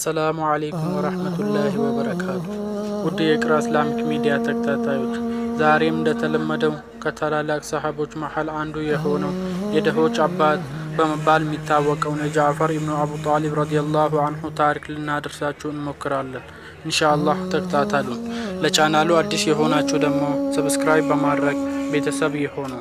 አሰላሙ አሌይኩም ወረህመቱላሂ ወበረካቱ። ውድ የቅራ እስላሚክ ሚዲያ ተከታታዮች ዛሬም እንደተለመደው ከታላላቅ ሰሃቦች መሀል አንዱ የሆነው የድሆች አባት በመባል የሚታወቀውን የጃዕፈር ኢብኑ አቡ ጣሊብ ረዲየላሁ አንሁ ታሪክ ልናደርሳችሁ እንሞክራለን። ኢንሻአላህ ተከታተሉ። ለቻናሉ አዲስ የሆናችሁ ደግሞ ሰብስክራይብ በማድረግ ቤተሰብ የሆኑ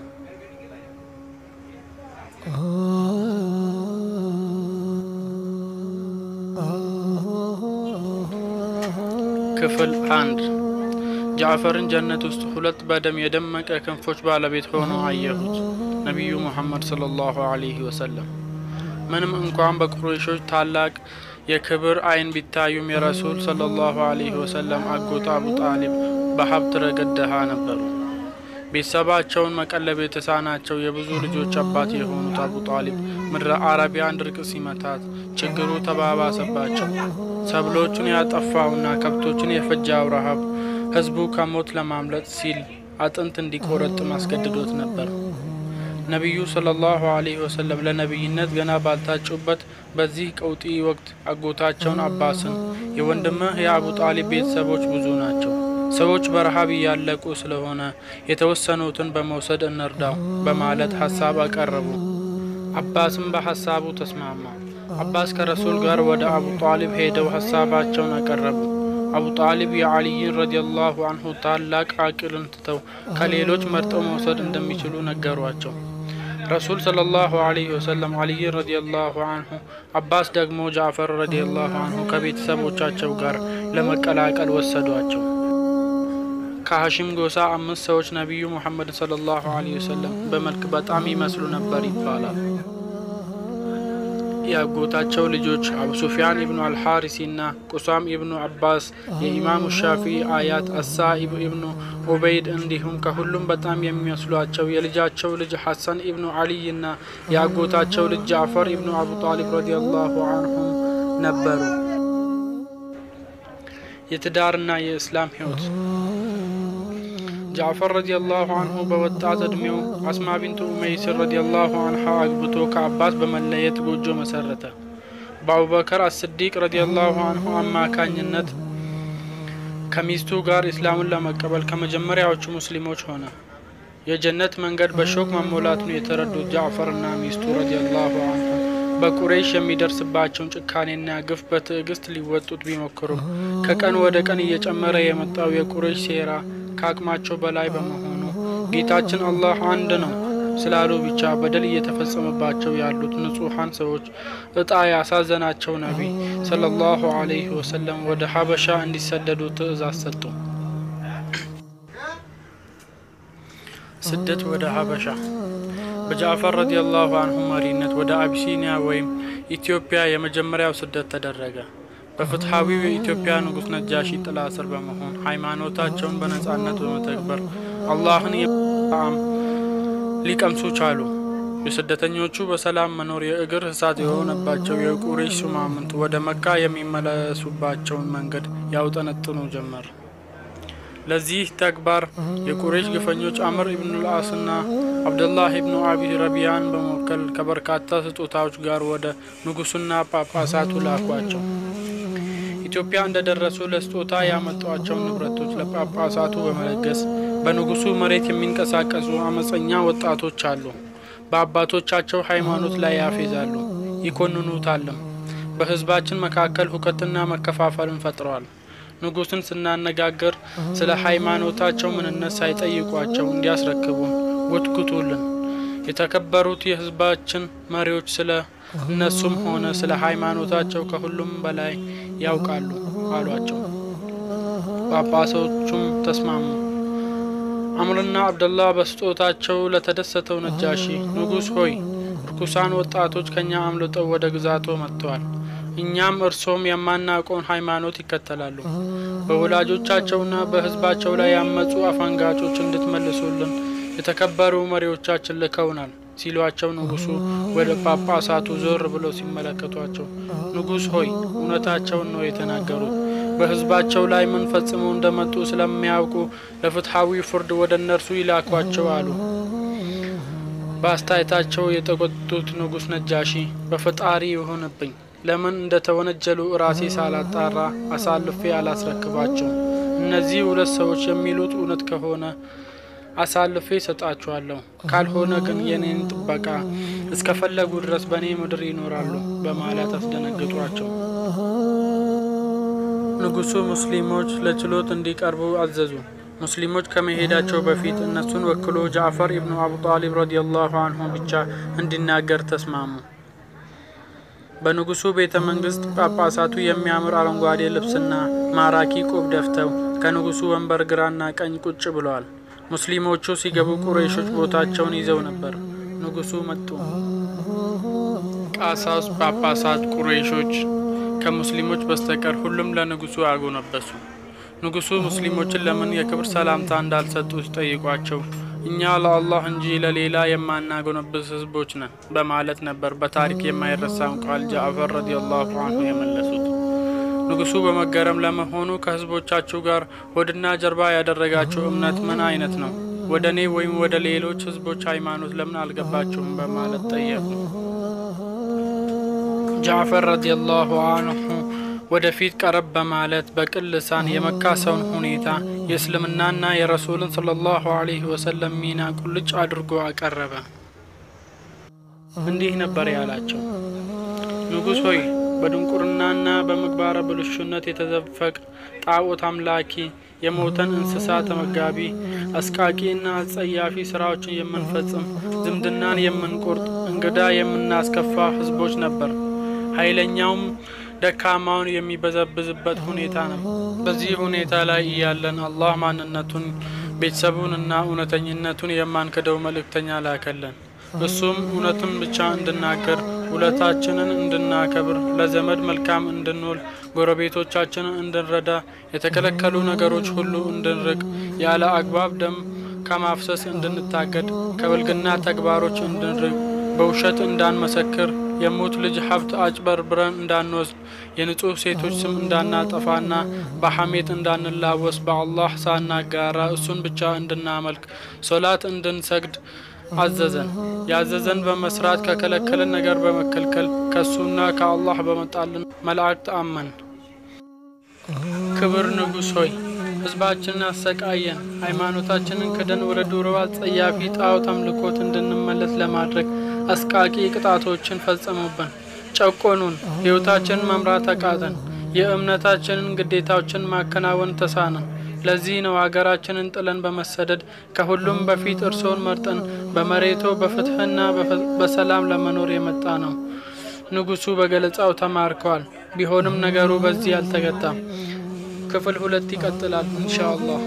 ክፍል አንድ ጃዕፈርን ጀነት ውስጥ ሁለት በደም የደመቀ ክንፎች ባለቤት ሆኖ አየሁት። ነቢዩ ሙሐመድ ሰለላሁ አለይሂ ወሰለም ምንም እንኳን በቁረይሾች ታላቅ የክብር አይን ቢታዩም የረሱል ሰለላሁ አለይሂ ወሰለም አጎት አቡ ጣሊብ በሀብት ረገድ ድሃ ነበሩ። ቤተሰባቸውን መቀለብ የተሳናቸው የብዙ ልጆች አባት የሆኑት አቡ ጣሊብ ምድረ አረቢያን ድርቅ ሲመታት ችግሩ ተባባሰባቸው። ሰብሎቹን ያጠፋውና ከብቶችን የፈጃው ረሃብ ህዝቡ ከሞት ለማምለጥ ሲል አጥንት እንዲቆረጥም አስገድዶት ነበር። ነቢዩ ሰለላሁ አለይሂ ወሰለም ለነቢይነት ገና ባልታጩበት በዚህ ቀውጢ ወቅት አጎታቸውን አባስን የወንድምህ የአቡ ጣሊብ ቤተሰቦች ብዙ ናቸው፣ ሰዎች በረሃብ እያለቁ ስለሆነ የተወሰኑትን በመውሰድ እንርዳው በማለት ሀሳብ አቀረቡ። አባስም በሀሳቡ ተስማማ። አባስ ከረሱል ጋር ወደ አቡ ጣሊብ ሄደው ሀሳባቸውን አቀረቡ። አቡ ጣሊብ የአልይን ረዲየላሁ አንሁ ታላቅ አቅልን ትተው ከሌሎች መርጠው መውሰድ እንደሚችሉ ነገሯቸው። ረሱል ሰለላሁ አለይሂ ወሰለም አልይን ረዲየላሁ አንሁ፣ አባስ ደግሞ ጃዕፈር ረዲየላሁ አንሁ ከቤተሰቦቻቸው ጋር ለመቀላቀል ወሰዷቸው። ከሀሺም ጎሳ አምስት ሰዎች ነቢዩ ሙሐመድን ሰለላሁ አለይሂ ወሰለም በመልክ በጣም ይመስሉ ነበር ይባላል። የአጎታቸው ልጆች አቡ ሱፊያን ኢብኑ አልሐሪሲና ቁሳም ኢብኑ አባስ፣ የኢማሙ ሻፊዒ አያት አሳኢብ ኢብኑ ኡበይድ እንዲሁም ከሁሉም በጣም የሚመስሏቸው የልጃቸው ልጅ ሐሰን ኢብኑ አልይና የአጎታቸው ልጅ ጃዕፈር ኢብኑ አቡ ጣሊብ ረዲየላሁ አንሁም ነበሩ። የትዳርና የእስላም ህይወት ጃዕፈር ረዲየላሁ አንሁ በወጣት እድሜው አስማ ቢንቱ ኡመይስር ረዲየላሁ አንሃ አግብቶ ከአባስ በመለየት ጎጆ መሰረተ። በአቡበከር አስዲቅ ረዲየላሁ አንሁ አማካኝነት ከሚስቱ ጋር ኢስላሙን ለመቀበል ከመጀመሪያዎቹ ሙስሊሞች ሆነ። የጀነት መንገድ በሾክ መሞላቱን የተረዱት ጃዕፈርና ሚስቱ ረዲየላሁ አንሁ በቁረይሽ የሚደርስባቸውን ጭካኔና ግፍ በትዕግስት ሊወጡት ቢሞክሩም ከቀን ወደ ቀን እየጨመረ የመጣው የቁረይሽ ሴራ ከአቅማቸው በላይ በመሆኑ ጌታችን አላህ አንድ ነው ስላሉ ብቻ በደል እየተፈጸመባቸው ያሉት ንጹሐን ሰዎች እጣ ያሳዘናቸው ነቢይ ሰለላሁ አለይሂ ወሰለም ወደ ሀበሻ እንዲሰደዱ ትዕዛዝ ሰጡ። ስደት ወደ ሀበሻ በጃዕፈር ረዲየላሁ አንሁ መሪነት ወደ አቢሲኒያ ወይም ኢትዮጵያ የመጀመሪያው ስደት ተደረገ። በፍትሐዊው የኢትዮጵያ ንጉሥ ነጃሺ ጥላ ስር በመሆን ሃይማኖታቸውን በነጻነት በመተግበር አላህን የጣም ሊቀምሱ ቻሉ። የስደተኞቹ በሰላም መኖር የእግር እሳት የሆነባቸው የቁረይሽ ሹማምንት ወደ መካ የሚመለሱባቸውን መንገድ ያውጠነጥኑ ጀመር። ለዚህ ተግባር የቁረይሽ ግፈኞች አምር ኢብኑ ልአስና አብደላህ ኢብኑ አቢ ረቢያን በመወከል ከበርካታ ስጦታዎች ጋር ወደ ንጉሱና ጳጳሳቱ ላኳቸው። ኢትዮጵያ እንደደረሱ ለስጦታ ያመጧቸውን ንብረቶች ለጳጳሳቱ በመለገስ በንጉሱ መሬት የሚንቀሳቀሱ አመፀኛ ወጣቶች አሉ። በአባቶቻቸው ሃይማኖት ላይ ያፌዛሉ፣ ይኮንኑታልም። በህዝባችን መካከል ሁከትና መከፋፈልን ፈጥረዋል። ንጉስን ስናነጋገር ስለ ሃይማኖታቸው ምንነት ሳይጠይቋቸው እንዲያስረክቡን ጎትጉቱልን። የተከበሩት የህዝባችን መሪዎች ስለ እነሱም ሆነ ስለ ሃይማኖታቸው ከሁሉም በላይ ያውቃሉ አሏቸው። ጳጳሶቹም ተስማሙ። አምርና አብደላህ በስጦታቸው ለተደሰተው ነጃሺ ንጉሥ ሆይ ርኩሳን ወጣቶች ከኛ አምልጠው ወደ ግዛቶ መጥተዋል። እኛም እርሶም የማናውቀውን ሃይማኖት ይከተላሉ። በወላጆቻቸውና በህዝባቸው ላይ ያመፁ አፈንጋጮች እንድትመልሱልን የተከበሩ መሪዎቻችን ልከውናል ሲሏቸው ንጉሱ ወደ ጳጳሳቱ ዞር ብለው ሲመለከቷቸው ንጉሥ ሆይ እውነታቸውን ነው የተናገሩት። በህዝባቸው ላይ ምን ፈጽመው እንደመጡ ስለሚያውቁ ለፍትሐዊ ፍርድ ወደ እነርሱ ይላኳቸው አሉ። በአስተያየታቸው የተቆጡት ንጉሥ ነጃሺ በፈጣሪ ይሁንብኝ ለምን እንደተወነጀሉ ራሴ ሳላጣራ አሳልፌ አላስረክባቸውም። እነዚህ ሁለት ሰዎች የሚሉት እውነት ከሆነ አሳልፌ ሰጣችኋለሁ፣ ካልሆነ ግን የኔን ጥበቃ እስከፈለጉ ድረስ በእኔ ምድር ይኖራሉ በማለት አስደነግጧቸው። ንጉሱ ሙስሊሞች ለችሎት እንዲቀርቡ አዘዙ። ሙስሊሞች ከመሄዳቸው በፊት እነሱን ወክሎ ጃዕፈር ኢብኑ አቡ ጣሊብ ረዲየላሁ አንሁ ብቻ እንዲናገር ተስማሙ። በንጉሱ ቤተ መንግስት ጳጳሳቱ የሚያምር አረንጓዴ ልብስና ማራኪ ቆብ ደፍተው ከንጉሱ ወንበር ግራና ቀኝ ቁጭ ብለዋል። ሙስሊሞቹ ሲገቡ ቁረይሾች ቦታቸውን ይዘው ነበር። ንጉሱ መጡ። ቃሳውስ፣ ጳጳሳት፣ ቁረይሾች ከሙስሊሞች በስተቀር ሁሉም ለንጉሱ አጎነበሱ። ንጉሱ ሙስሊሞችን ለምን የክብር ሰላምታ እንዳልሰጡ ሲጠይቋቸው እኛ ለአላህ እንጂ ለሌላ የማናጎነብስ ህዝቦች ነን በማለት ነበር በታሪክ የማይረሳውን ቃል ጃዕፈር ረዲየላሁ አንሁ የመለሱት። ንጉሱ በመገረም ለመሆኑ ከህዝቦቻችሁ ጋር ሆድና ጀርባ ያደረጋችሁ እምነት ምን አይነት ነው? ወደ እኔ ወይም ወደ ሌሎች ህዝቦች ሃይማኖት ለምን አልገባችሁም? በማለት ጠየቁ። ጃዕፈር ረዲየላሁ አንሁ ወደፊት ቀረብ በማለት በቅን ልሳን የመካ ሰውን ሁኔታ የእስልምናና የረሱልን ሰለላሁ ዐለይሂ ወሰለም ሚና ቁልጭ አድርጎ አቀረበ። እንዲህ ነበር ያላቸው። ንጉሥ ሆይ በድንቁርናና በምግባረ ብልሹነት የተዘፈቅ ጣዖት አምላኪ፣ የሞተን እንስሳ ተመጋቢ፣ አስቃቂና አጸያፊ ስራዎችን የምንፈጽም፣ ዝምድናን የምንቆርጥ፣ እንግዳ የምናስከፋ ህዝቦች ነበር። ኃይለኛውም ደካማውን የሚበዘብዝበት ሁኔታ ነው። በዚህ ሁኔታ ላይ እያለን አላህ ማንነቱን ቤተሰቡንና እውነተኝነቱን የማንክደው መልእክተኛ ላከለን። እሱም እውነትን ብቻ እንድናገር፣ ውለታችንን እንድናከብር፣ ለዘመድ መልካም እንድንውል፣ ጎረቤቶቻችንን እንድንረዳ፣ የተከለከሉ ነገሮች ሁሉ እንድንርቅ፣ ያለ አግባብ ደም ከማፍሰስ እንድንታገድ፣ ከብልግና ተግባሮች እንድንርቅ፣ በውሸት እንዳንመሰክር የሙት ልጅ ሀብት አጭበርብረን እንዳንወስድ የንጹህ ሴቶች ስም እንዳናጠፋና በሐሜት እንዳንላወስ በአላህ ሳናጋራ እሱን ብቻ እንድናመልክ ሶላት እንድንሰግድ አዘዘን። ያዘዘን በመስራት ከከለከለን ነገር በመከልከል ከእሱና ከአላህ በመጣልን መላእክት አመን። ክብር ንጉሥ ሆይ ህዝባችንን አሰቃየን። ሃይማኖታችንን ክደን ወደ ዱሮ አጸያፊ ጣዖት አምልኮት እንድንመለስ ለማድረግ አስቃቂ ቅጣቶችን ፈጸሙብን፣ ጨቆኑን፣ ሕይወታችንን መምራት አቃተን፣ የእምነታችንን ግዴታዎችን ማከናወን ተሳነን። ለዚህ ነው ሀገራችንን ጥለን በመሰደድ ከሁሉም በፊት እርሶን መርጠን በመሬቶ በፍትህና በሰላም ለመኖር የመጣ ነው። ንጉሱ በገለጻው ተማርከዋል። ቢሆንም ነገሩ በዚህ አልተገታም። ክፍል ሁለት ይቀጥላል ኢንሻአላህ።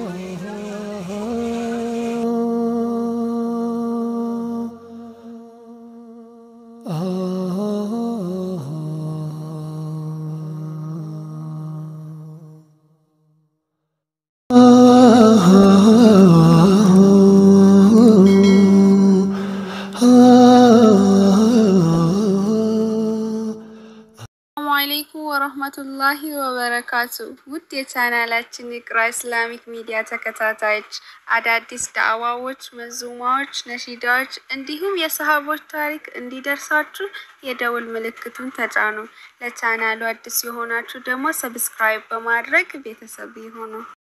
ሰላሙ አለይኩም ወረህመቱላሂ ወበረካቱ። ውድ የቻናላችን ኢቅራ ኢስላሚክ ሚዲያ ተከታታዮች አዳዲስ ዳዕዋዎች፣ መዙማዎች፣ ነሺዳዎች እንዲሁም የሰሃቦች ታሪክ እንዲደርሳችሁ የደውል ምልክቱን ተጫኑ። ለቻናሉ አዲስ የሆናችሁ ደግሞ ሰብስክራይብ በማድረግ ቤተሰብ ይሁኑ።